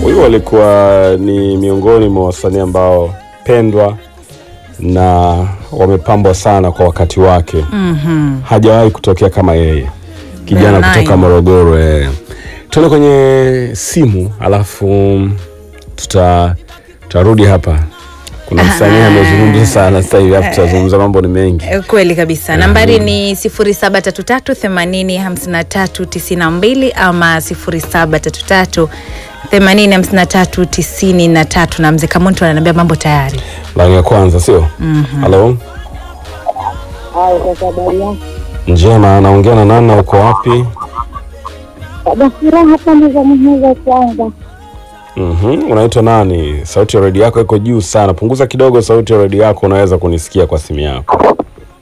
Huyu walikuwa ni miongoni mwa wasanii ambao pendwa na wamepambwa sana kwa wakati wake. Mhm. Hajawahi kutokea kama yeye, kijana Very kutoka nice. Morogoro. Eh. Tuende kwenye simu alafu tuta tutarudi hapa. Kuna msanii amezungumza sana sasa hivi, alafu tutazungumza mambo ni mengi. Eh, Kweli kabisa. Nambari ni 0733805392 ama 0733805393 na mzee Kamuntu ananiambia mambo tayari. Laini ya kwanza sio? Halo, Haya, sasa habari yako? njema. Naongea na nani na uko wapi? Baba furaha pande za Muheza kwanza. Mhm, unaitwa nani? Sauti ya redio yako iko juu sana, punguza kidogo sauti ya redio yako, unaweza kunisikia kwa simu yako.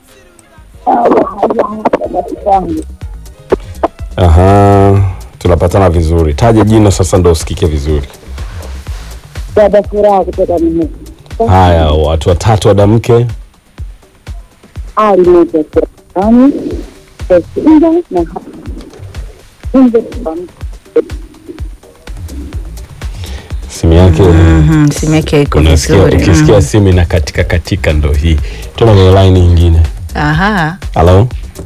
Aha, tunapatana vizuri. Taje jina sasa ndo usikike vizuri. Baba furaha kutoka Muheza. Haya, watu watatu wadamke. Ali moja Ani Tesinga na Nje Simu yake Mhm, simu yake iko unasikia, vizuri. ukisikia Mhm. simu ina katika katika, ndo hii. Tuna kwenye line nyingine. Aha. Halo,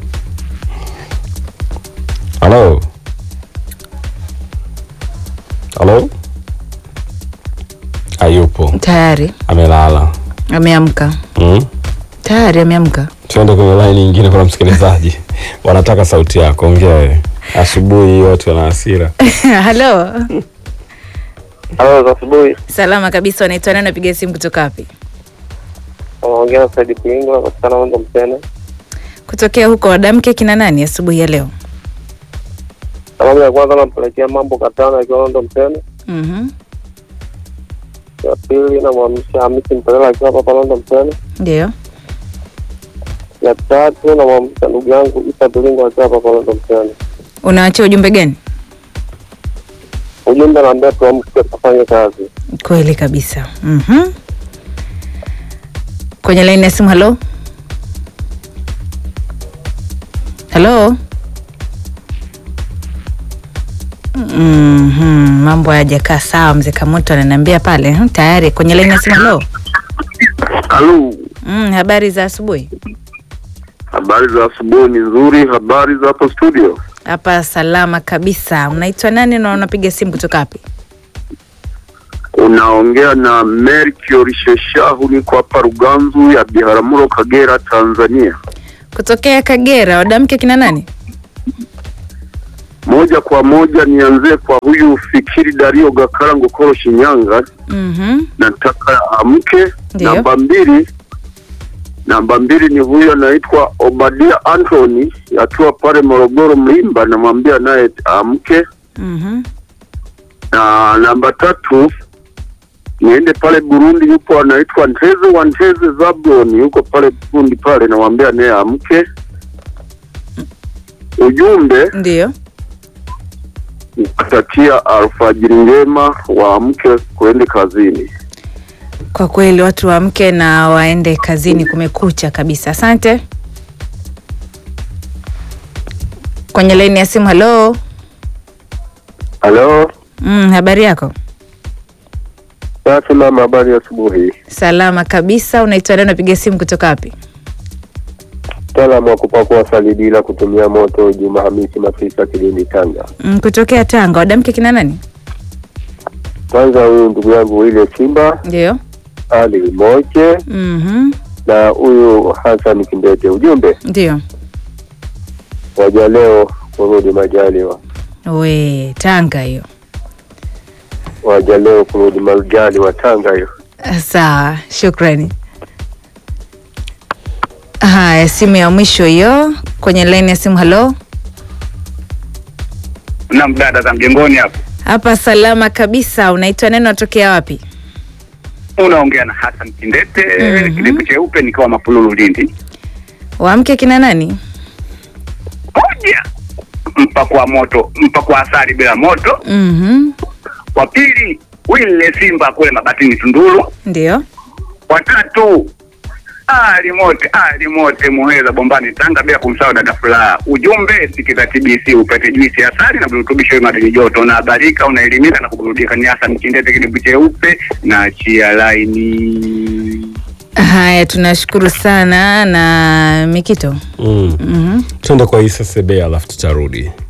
halo, halo. Hayupo, Tayari amelala. ameamka. Mm. Tayari ameamka. Tuende kwenye line nyingine, kuna msikilizaji wanataka sauti yako. Ongea wewe. Asubuhi hii watu wana hasira. Halo. Halo za asubuhi, Salama kabisa, unaitwa nani? Napiga simu kutoka wapi? unaongea na Saidi Kuingo, napatikana Mondo Mtene. Kutokea huko wadamke kina nani asubuhi ya leo? Salamu ya kwanza nampelekea mambo katano akiwa Mondo Mtene. Mhm. Ya pili namwamsha Hamisi Mpelela akiwa hapa Mondo Mtene. Ndio. Ya tatu namwamsha ndugu yangu Isa Tulingo akiwa hapa Mondo Mtene. Unaachia ujumbe gani? Ujumbe naambia tuamke tufanye kazi. Kweli kabisa. Mhm. Kwenye laini ya simu, halo. Halo. Mhm, mambo hayajakaa sawa. Mzee Kamoto ananiambia pale hmm, tayari kwenye laini ya simu. Halo. Halo, Mm, habari za asubuhi. habari za asubuhi ni nzuri. Habari za hapo studio? Hapa salama kabisa. Unaitwa nani na unapiga simu kutoka wapi? Unaongea na Mercury Sheshahu, niko hapa Ruganzu ya Biharamulo, Kagera, Tanzania. Kutokea Kagera. Wadamke kina nani? Moja kwa moja nianzie kwa huyu Fikiri Dario Gakara Ngokoro, Shinyanga. Mhm. Nataka amke. Ndiyo. Namba mbili, namba mbili ni huyu anaitwa Obadia Anthony akiwa pale Morogoro Mlimba, namwambia naye amke. Mhm. na namba tatu niende pale Burundi, yupo anaitwa Nteze wa Nteze Zablon, yuko pale Burundi pale, namwambia naye amke. Ujumbe Ndio. kutakia alfajiri njema, waamke kuende kazini. Kwa kweli watu waamke na waende kazini, kumekucha kabisa. Asante. Kwenye laini ya simu, halo. Halo, Mm, habari yako? safi mama, habari ya asubuhi. Salama kabisa. Unaitwa nani? Unapiga simu kutoka wapi? Mtaalamu wa kupakua asali bila kutumia moto, Juma Hamisi Mafisa, Kilindi, Tanga. Mm, kutokea Tanga. Wadamke kina nani? Kwanza huyu ndugu yangu ile Simba Ndio. Ali Moche Mhm. na huyu Hassan Kindete. Ujumbe Ndio. waja leo kurudi majaliwa, We, Tanga hiyo. waja leo kurudi majaliwa Tanga hiyo. Sawa, shukrani. Haya, simu ya mwisho hiyo kwenye laini ya simu. Halo, na mdada za mjengoni hapo hapa salama kabisa. Unaitwa neno, natokea wapi? unaongea na Hassan Kindete Mhm. kidevu cheupe nikiwa Mapululu Lindi. Waamke kina nani? Moja, mpakwa moto, mpakwa asali bila moto. Mhm. Wa pili, Wile Simba kule Mabatini Tunduru. Ndio. Watatu, Ali mote ali mote Muheza Bombani Tanga, bila kumsahau dada Furaha. Ujumbe sikiza TBC upate juisi ya asali na virutubisho madini joto, unahabarika, unaelimika na kuburudika. Ni hasa Mkindete, kidibu cheupe na chia laini. Haya, tunashukuru sana na Mikito. Mm. Mhm. Tuende kwa Isa Sebea alafu tutarudi.